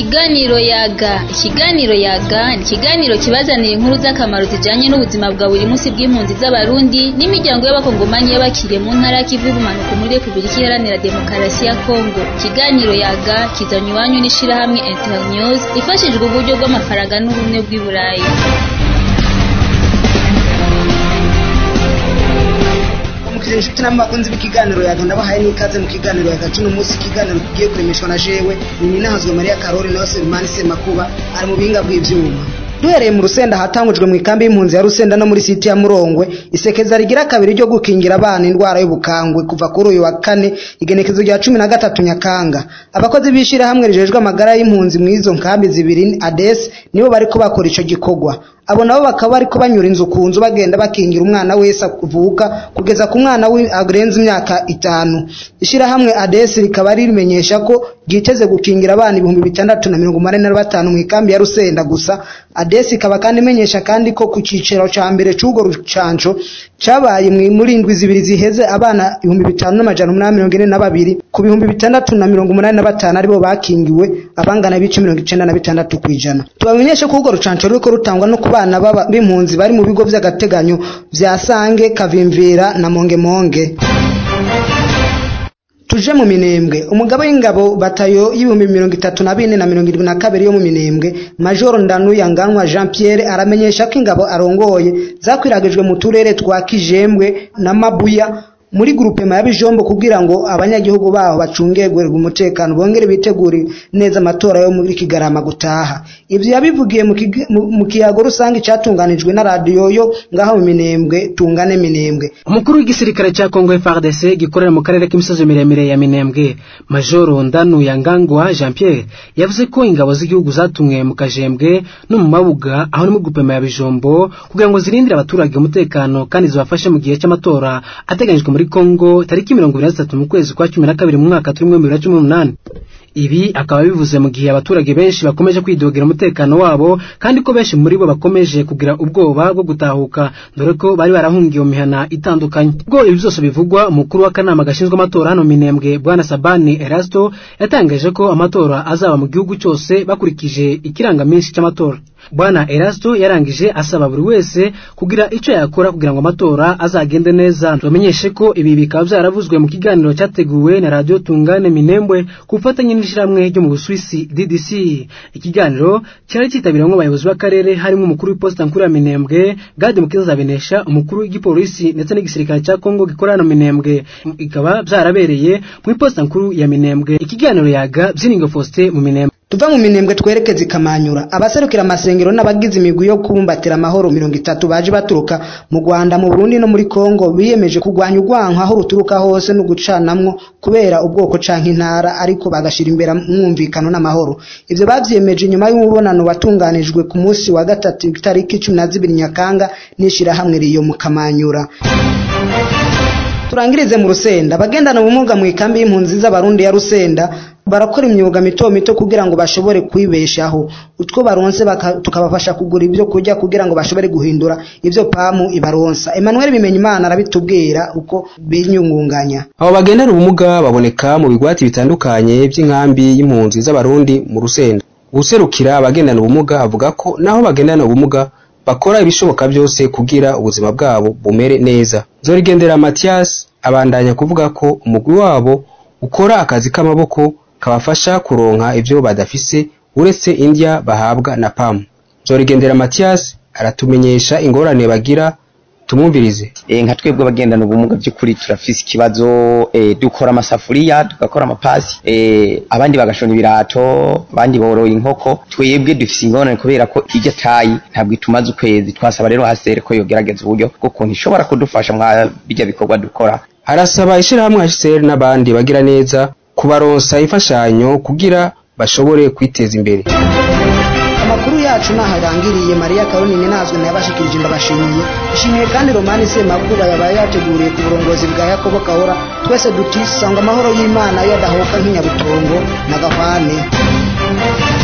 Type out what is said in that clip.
Ikiganiro yaga ikiganiro yaga ni ikiganiro kibazanira inkuru z'akamaro zijanye n'ubuzima bwa buri munsi bw'impunzi z'abarundi n'imiryango y'abakongomanyi y'abakiriye mu ntara y'ikivu y'ubumanuko muri repubulika iharanira demokarasi ya kongo ikiganiro yaga kizanywe iwanyu n'ishirahamwe internews ifashijwe uburyo bw'amafaranga n'ubumwe bw'i burayi mukije inshuti n'abakunzi b'ikiganiro yaga ndabahaye n'ikaze mu kiganiro yaga cuno munsi ikiganiro tugiye kuremeshwa na jewe ni ninahazwe mariya karori nawe selimani semakuba ari mu bihinga bw'ivyuma duhereye mu rusenda hatangujwe mu ikambi y'impunzi ya rusenda no muri siti ya murongwe isekeza rigira kabiri ryo gukingira abana indwara y'ubukangwe kuva kuri uyu wa kane igenekezo rya cumi na gatatu nyakanga abakozi b'ishirahamwe rijejwe amagara y'impunzi mu izo nkambi zibiri ades nibo bariko bakora ico gikorwa abo nabo bakaba bariko banyura inzu ku nzu bagenda bakingira umwana wese avuka kugeza ku mwana arenze imyaka itanu ishirahamwe ades rikaba rimenyesha ko ryiteze gukingira abana ibihumbi bitandatu na mirongo umunani na batanu mu ikambi ya rusenda gusa ades ikaba kandi imenyesha kandi ko ku ciciro ca mbere c'urwo rucanco cabaye muri indwi zibiri ziheze abana ibihumbi bitanu n'amajana umunani mirongo ine na babiri ku bihumbi bitandatu na mirongo umunani na batanu aribo bakingiwe abangana ibice mirongo icenda na bitandatu kw'ijana tubamenyeshe ko urwo rucanco ruriko rutangwa no ku bana b'impunzi bari mu bigo vy'agateganyo vya sange kavimvira na mongemonge tuje mu minembwe umugabo w'ingabo batayo y'ibihumbi mirongo itatu na bine na mirongo irindwi na kabiri yo mu minembwe majoro ndanuyanganwa jean pierre aramenyesha ko ingabo arongoye zakwiragijwe mu turere twa kijembwe na mabuya muri grupema ya bijombo kugira ngo abanyagihugu baho bacungerwe umutekano bongere bitegure neza amatora yo muri kigarama gutaha ivyo yabivugiye mu kiyago rusange catunganijwe na radiyo yo ngaho mu minembwe tungane minembwe umukuru w'igisirikare ca Kongo FARDC gikorera mu karere k'imisozi miremire ya minembwe majoro ndanu yangangwa Jean Pierre yavuze ko ingabo z'igihugu zatumwe mu kajembwe no mu mabuga aho ni mu grupema ya bijombo kugira ngo zirindire abaturage umutekano kandi zibafashe mu gihe c'amatora ateganyijwe muri Kongo tariki mirongo ibiri na zitatu mu kwezi kwa cumi na kabiri mu mwaka turimo bibiri na cumi n'umunani ibi akaba bivuze mu gihe abaturage benshi bakomeje kwidogera umutekano wabo kandi ko benshi muri bo bakomeje kugira ubwoba bwo gutahuka dore ko bari barahungiye mu mihana itandukanye ubwo ibi byose bivugwa umukuru w'akanama gashinzwe amatora hano minembwe bwana sabani erasto yatangaje ko amatora azaba mu gihugu cyose bakurikije ikirangaminsi cy'amatora bwana erasto yarangije asaba buri wese kugira icyo yakora kugira ngo amatora azagende neza tubamenyeshe ko ibi bikaba byaravuzwe mu kiganiro cyateguwe na radiyo tungane minembwe ku bufatanye n'ishyirahamwe ryo mu busuwisi ddc ikiganiro cyari cyitabiriwemo abayobozi b'akarere harimo umukuru w'iposita nkuru ya minembwe gade mukiza zabinesha umukuru w'igipolisi ndetse n'igisirikare cya kongo gikorera na minembwe ikaba byarabereye mu iposita nkuru ya minembwe ikiganiro yaga byiringo faustin mu minembwe tuva mu minembwe twerekeza ikamanyura abaserukira amasengero n'abagize imigwi yo kubumbatira amahoro mirongo itatu baje baturuka mu rwanda mu burundi no muri kongo biyemeje kurwanya urwanko aho ruturuka hose no gucanamwo kubera ubwoko canke intara ariko bagashira imbere mwumvikano n'amahoro ivyo bavyemeje nyuma y'umubonano watunganijwe ku munsi wa gatatu itariki cumi na zibiri nyakanga n'ishirahamwe riyo mu kamanyura turangirize mu rusenda abagendana ubumuga mu ikambi y'impunzi z'abarundi ya rusenda barakora imyuga mito mito kugira ngo bashobore kwibeshaho utwo baronse tukabafasha kugura ibyo kurya kugira ngo bashobore guhindura ibyo pamu ibaronsa Emmanuel Bimenyimana arabitubwira uko binyungunganya abo bagendana ubumuga baboneka mu bigwati bitandukanye by'inkambi y'impunzi z'abarundi mu rusenda guserukira abagendana ubumuga avuga ko naho bagendana ubumuga bakora ibishoboka byose kugira ubuzima bwabo bumere neza Zorigendera Mathias abandanya kuvuga ko umugwi wabo ukora akazi k'amaboko kabafasha kuronka ivyo badafise uretse indya bahabwa na pamu Zorigendera Mathias aratumenyesha ingorane bagira tumwumvirize e, nka twebwe abagendana ubumuga by'ukuri turafise ikibazo e, dukora amasafuriya tugakora amapasi e, abandi bagashona ibirato abandi boroye inkoko twebwe dufise ingorane kubera ko iryo tayi ntabwo itumaze ukwezi twasaba rero hasere ko yogerageza uburyo bwo kuntu ishobora kudufasha mwa bijya bikorwa dukora arasaba ishirahamwe HCR n'abandi bagira neza kubaronsa imfashanyo kugira bashobore kwiteza imbere amakuru yacu naharangiriye mariya karonine nazwe nayabashikirije ndabashimiye ishimiye kandi romani semakuba yabaye yateguriye ku burongozi bwa yakobo kahora twese duti sanga amahoro y'imana yadahoka nk'inyabutongo na gahwane